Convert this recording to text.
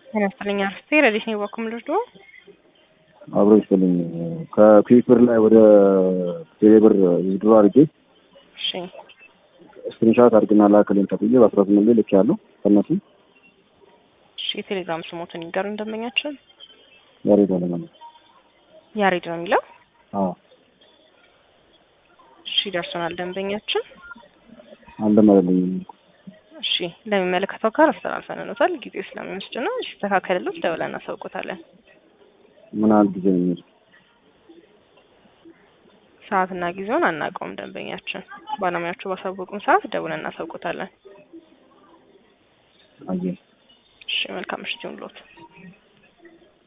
ጤና ይስጥልኝ አርስቴ ረዲት ነው በኩል ልርዶ አብሮ ይስጥልኝ ከኩዊክ ብር ላይ ወደ ቴሌብር ዊዝድሮ አድርጌ እሺ ስክሪንሻት አድርግና ላክልኝ ተብዬ በአስራ ስምንት ላይ ልክ ያለው ከእነሱ እሺ የቴሌግራም ስሞትን ይንገሩ እንደመኛችን ያሬድ አለማለ ያሬድ ነው የሚለው አዎ እሺ ደርሶናል ደንበኛችን አልደመረልኝ እሺ ለሚመለከተው ጋር አስተላልፈንኖታል ጊዜ ስለሚወስድ ነው ሲስተካከልሎት ደውለን እናሳውቆታለን ምን ያህል ጊዜ ነው የሚወስድ ሰዓትና ጊዜውን አናውቀውም ደንበኛችን ባለሙያዎቹ ባሳወቁን ሰዓት ደውለን እናሳውቆታለን አየህ እሺ መልካም ምሽት ይሁንልዎት